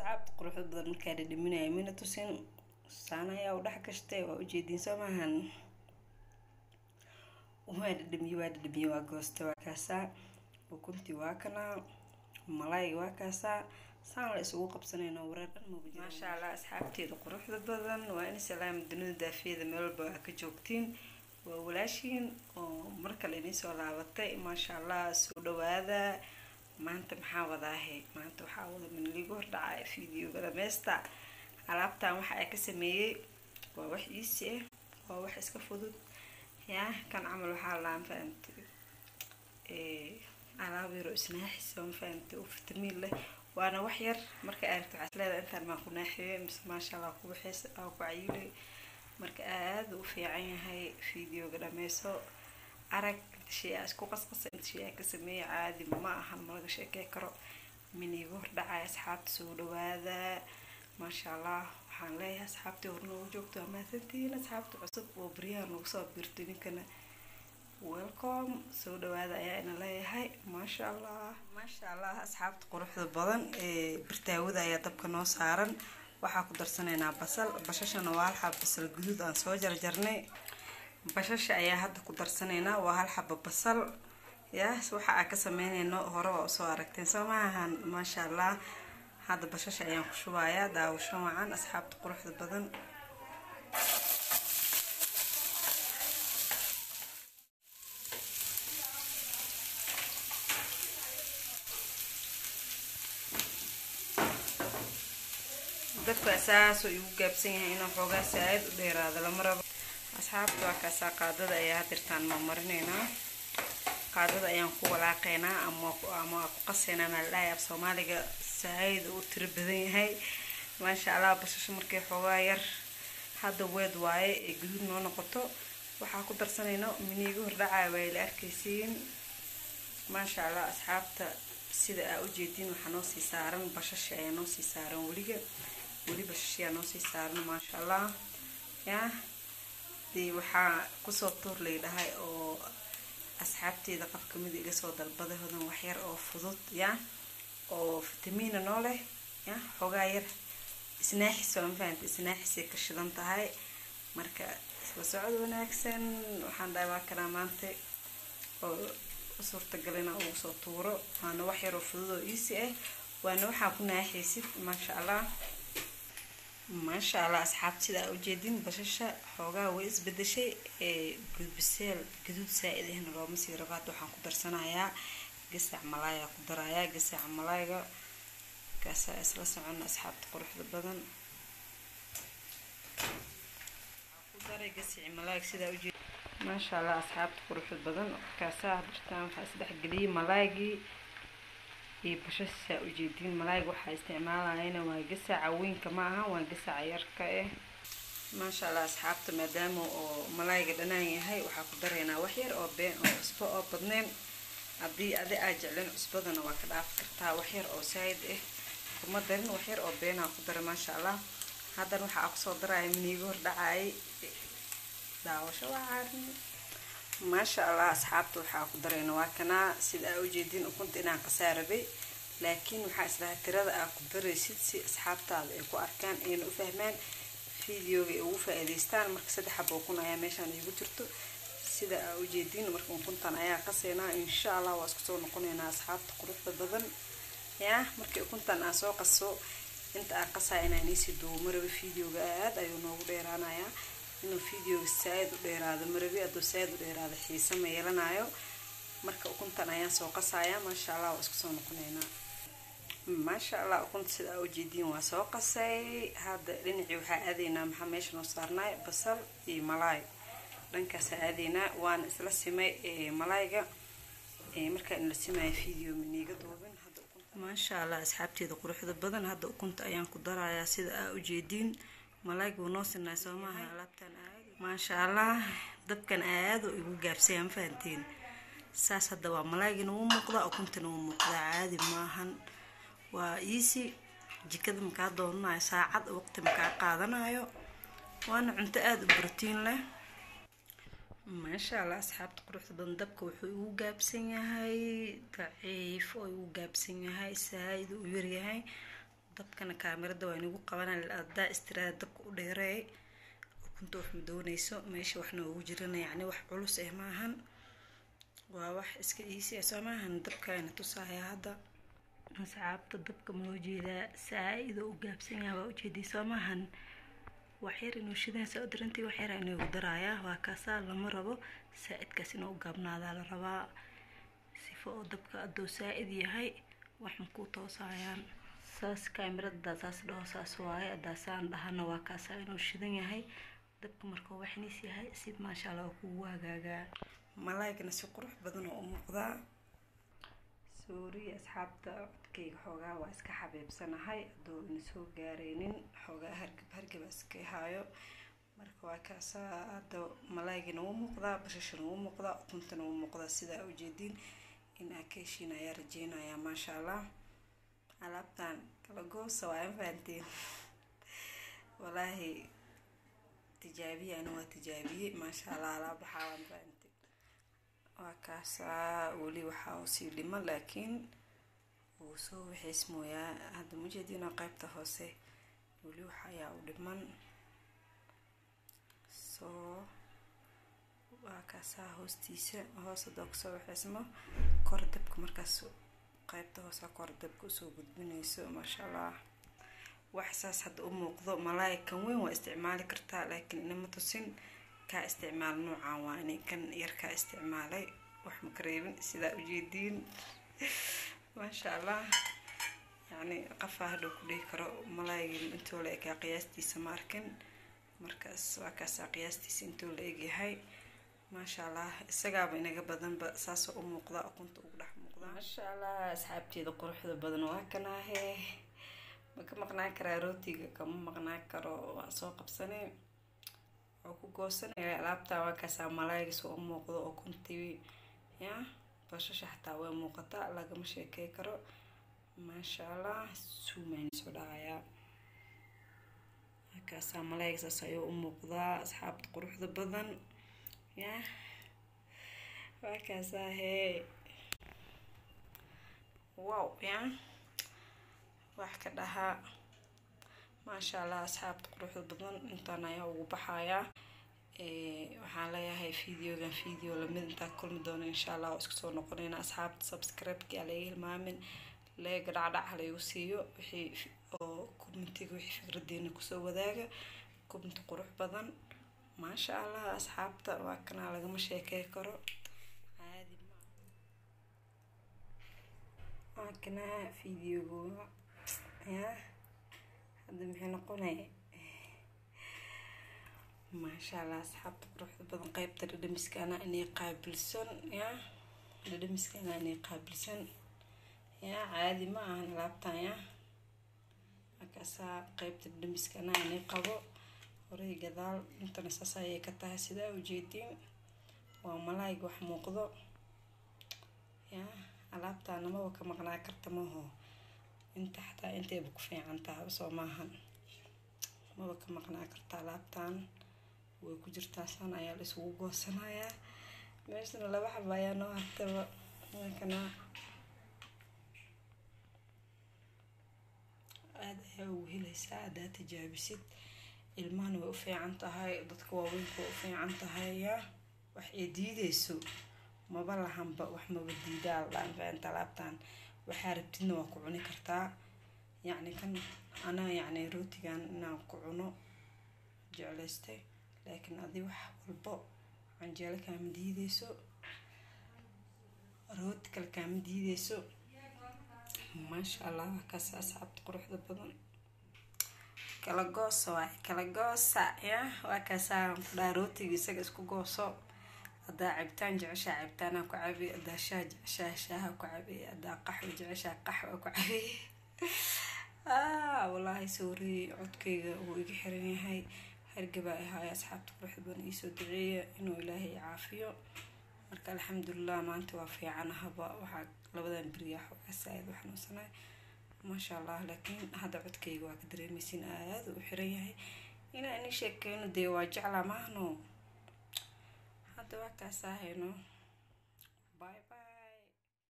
asxaabta quruxda badan markaa dhadhaminaya mina tusin saan ayaa u dhex gashtay waa ujeediin soo maahan waa dhadhamiye waa dhadhamiye waa goostay waa kaasaa ukuntii waa kanaa malayga waa kaasaa saan la isugu qabsanayno wareer dhan maugu jira maasha allah asxaabteeda quruxda badan waa in salaam dunida daafiyada meel walba aa ka joogtiin waa walaashiin oo mar kale inii soo laabatay maasha allah soo dhawaada maanta maxaa wadaahe maanta waxaa wada minligu hordhacay videoga dhameesta alaabtan waxa ay ka sameeyey waa wax iisi ah waa wax iska fudud yaa kan camal waxaa laan fahamtay alaab yaro isnaaxis oo mafahamtay oo fitamiin leh waana wax yar marka aragto waxaad leedahay intaan maa ku naaxiye mise maasha allah ku waxeys aa ku cayilay marka aada u fiican yahay videoga dhameyso arag shay aa isku qasqasa inta shay aa ka sameeyay caadi ma ahan malaga sheekey karo miniigu hordhacay asxaabta soo dhawaada maasha allah waxaan leeyahay asxaabtii hor noogu joogto waa mahadsantihiin asxaabta cusub oo baryaha nagu soo biirtay ninkana welcome soo dhawaada ayaa ina leeyahay maasha allah maasha allah asxaabta quruxda badan ee birtaawada ayaa dabka noo saaran waxaa ku darsanaynaa basal bashashana waa hal xaba basal guduud aan soo jarjarnay bashasha ayaa hadda ku darsanaynaa waa hal xaba basal yaas waxa aa ka sameynayno hore waa usoo aragteen soo maahan maasha allah hadda bashasha ayaan ku shubayaa daawasho wacan asxaabta quruxda badan dadka saasoo igu gaabsan yahay inuu xoogaa saa-aad u dheeraado lama rabo asxaabta waa kaasaa qaadada ayaa hadirtaan mamarinaynaa qaadada ayaan ku walaaqaynaa ama ama ku qasaynaa maaldhahay af soomaaliga saa-aid u tiro badan yahay maasha allah bashasho markay xoogaa yar hadda weed waaye ee guduud noo noqoto waxaa ku darsanayno miniiga hordhacaa waa ila arkaysiin maasha allah asxaabta sida aa ujeediin waxaa noo sii saaran bashashi ayaa noo sii saaran weliga weli bashashiyaa noo sii saaran maasha allah yaa dee waxaa kusoo tuur laydhahay oo asxaabteeda qof kamida iga soo dalbaday hodan waxyar oo fudud yaa oo fitamiina noo leh ya xoogaa yar isnaaxis waa mafahanta isnaaxisay ka shidan tahay marka isla socod wanaagsan waxaan dhahay waa kanaa maanta oo suurtagal inaa ugu soo tuuro waana wax yaroo fudud oo iisi ah waana waxaa ku naaxaysid maasha allah maasha allah asxaabta sida aa ujeedin bashasha xoogaa way isbedeshay ee gudbiseel gaduud saa-id ahna looma sii rabo hadda waxaan ku darsanayaa gasac malaaya ku darayaa gasaca malaayga kaasaa isla socona asxaabta quruxda badan ku daray gasaci malaayga sidaa ujeed maasha allah asxaabta quruxda badan kaasaa hadirtaan waxaa isdhexgeliyay malaaygii iyo bashasha saa ujeediin malaayga waxaa isticmaalayana waa gasaca weynka ma aha waa gasaca yarka ah maasha allah asxaabta maadaama oo malaayga dhanaan yahay waxaa ku daraynaa wax yar oo been oo cusbo oo badneen haddii adi aa jecleen cusbadana waa ka dhaafi kartaa wax yar oo saayid ah kuma darin wax yar oo beenaa ku dara maasha allah haddana waxaa kusoo daraya miniiga hordhacayay daawasho waa caarin maasha allah asxaabta waxaa ku darayna waa kanaa sida aa ujeediin ukunta inaan qasaa rabay laakiin waxaa islaha tirada aa ku daraysid si asxaabtaada ay ku arkaan ayna u fahmaan videoga ay ugu faa-iideystaan marka saddex xaba ukun ayaa meeshaan iigu jirto sida aa ujeediin marka ukuntan ayaa qasaynaa insha allah waa isku soo noqonaynaa asxaabta quruxda badan yaa markii ukuntan aan soo qaso inta aan qasaa inaan iisii duubo maraba videoga aad ayuu noogu dheeraanayaa inuu videoga saa-id u dheeraado marabi hadduu saa-id u dheeraado xiise ma yeelanayo marka ukuntan ayaan soo qasayaa maasha allah waa isku soo noqonaynaa maasha allah ukunta sida aa ujeediin waa soo qasay hadda dhinacii waxaa aadaynaa maxaa meesha noo saarnaay basal iyo malaay dhankaasaa aadaynaa waana isla simay malaayga markaa in la simaya video maniiga duubin maasha allah asxaabteeda quruxda badan hadda ukunta ayaan ku darayaa sida aa ujeediin malaayga wuu noo sinay soo maaha alaabtan aad maasha allah dabkan aada oo igu gaabsaya ma fahanteen saas hadda waa malaygina wuu muuqdaa ukuntana wuu muuqdaa caadi maahan waa iisi jikada makaa doonanayo saacad waqti makaa qaadanayo waana cunto aada u brotiin leh maasha allah asxaabta quruxda badan dabka wuxuu igu gaabsan yahay daciif oo igu gaabsan yahay saa-id u yaryahay dabkana kaamirada waa inagu qabana adaa istiraada dabka u dheereey ukunta wax madoonayso meesha waxna ugu jirana yacni wax culus eh maahan waa wax iska iisi ah soo maahan dabkaana tusaaya hadda asxaabta dabka maloo jeedaa saa-ida u gaabsan yaha waa ujeeday soo maahan waxyar inuu shidaansa u darantii waxyar inoogu daraayaa waa kaasaa lama rabo saa-idkaas inuu u gaabnaadaa la rabaa sifo oo dabka adoo saa-id yahay wax makuu toosayaan saas kaamirada saas dhaho saas waaye adaasaan dhahana waa kaasaa inuu shidan yahay dabka markuu waxniis yahay si maasha allah kugu hagaagaa malaygana si qurux badan oo u muuqdaa sooriya asxaabta codkayga xoogaa waa iska xabiibsanahay adoo ina soo gaareynin xoogaa hargab hargaba iska haayo marka waa kaasaa hadda malaygina wuu muuqdaa bashashana wuu muuqdaa ukuntana wuu muuqdaa sidaa ujeediin in aa ka heshiin ayaa rajeynayaa maasha allah alaabtan kala goosa waa mafahanteen walaahi tijaabiye ana waa tijaabiyey maasha allah alaab waxaa waa mafahanteen waa kaasaa weli waxaa u sii dhimo laakiin wuu soo wixiis mooyaa hadda mujeediina qeybta hoose weli waxa ayaa u dhiman soo waa kaasaa hoostiisa hoos hadoo kasoo wixiismo kor dabka markaas qeybta hoose kor dabka usoo gudbinayso maasha allah wax saas hadda u muuqdo malaay kan weyn waa isticmaali kartaa laakiin inama tusin kaa isticmaal noocaan waa inay kan yarkaa isticmaalay wax maka reebin sidaa ujeediin maasha allah yacni qafaa hadhow ku dhihi karo malaaygi intoo la egaa qiyaastiisa ma arkin markaas waa kaasaa qiyaastiisa intoo la egyahay maasha allah isagaaba inaga badanba saasoo u muuqda ukunta ugu dhex muuqda maasha allah asxaabteeda quruxda badan waa kanaahe ma ka maqnaan karaa rootiga kama maqnaan karo waa soo qabsanay oo ku goosanaya alaabtaa waa kaasaa malaayga soo u muuqdo oo kuntii ya bashasha xataa way muuqataa lagama sheekey karo maasha allah suumaan soo dhacayaa kaasaa malaayga saas ayuu u muuqdaa asxaabta quruxda badan ya waa kaasaa hee wow ya wax ka dhahaa maasha allah asxaabta quruxda badan intaan ayaa ugu baxayaa waxaan leeyahay videogan video lamid intaa kulmi doono insha allah oo isku soo noqonayna asxaabta subscribe-ki aa laga hilmaamin leega dhacdhac halaygu siiyo wixii oo commentiga wixii fikradeena kusoo wadaaga comment qurux badan maasha allah asxaabta waa kanaa lagama sheekey karo caadi ma waa kanaa videoga ya hadda maxay noqonaya maasha allah asxaabta quruxda badan qeybta dhadhamiskana inay qaabilsan ya dhadhamiskana inay qaabilsan ya caadi ma ahan alaabtan ya markaasaa qeybta dhadhamiskana inay qabo horay gadaal intana saas ayay ka tahay sidaa ujeediin waa malaayga wax muuqdo ya alaabtaana maba ka maqnaa karta maho inta xataa intayba ku fiican tahay soo maahan maba ka maqnaa karta alaabtan way ku jirtaa san ayaa la isugu goosanayaa meeshana laba xaba ayaa noo hartaba markana aada ayaa ugu helaysaa haddaa tijaabisid ilmahana way u fiican tahay dadka waaweynka way u fiican tahay ya wax ay diideyso maba lahanba wax maba diidaa ladhaan faanta alaabtan waxaa rabtidna waa ku cuni kartaa yacni kan anaa yacni rootigan inaan ku cuno jeclaystay laakiin adi wax walbo canjeelo kaama diideyso rooti kale kaama diideyso maasha allah kaas asxaabta quruxda badan kala goosa waay kala goosa ya waa kaasaa kudhaa rootiga isaga isku gooso haddaa cabitaan jeceshaa cabitaanaa ku cabi haddaa shaah jeceshaa shaaha ku cabi haddaa qaxwa jeceshaa qaxwa ku cabi wallaahi sawri codkayga wuu iga xiran yahay hargabaa ahaaya asxaabta quruxda badan iisoo duceeya inuu ilaahay caafiyo marka alxamdulilah maanta waa fiican ahaba waxaa labadan beriya xoogaa saa-id u xanuunsanay maasha allah laakiin hadda codkayga waa ka dareemaysin aada u xiran yahay inaa ini sheekeyno dee waa jeclaa maahno hadda waa kaas ahayno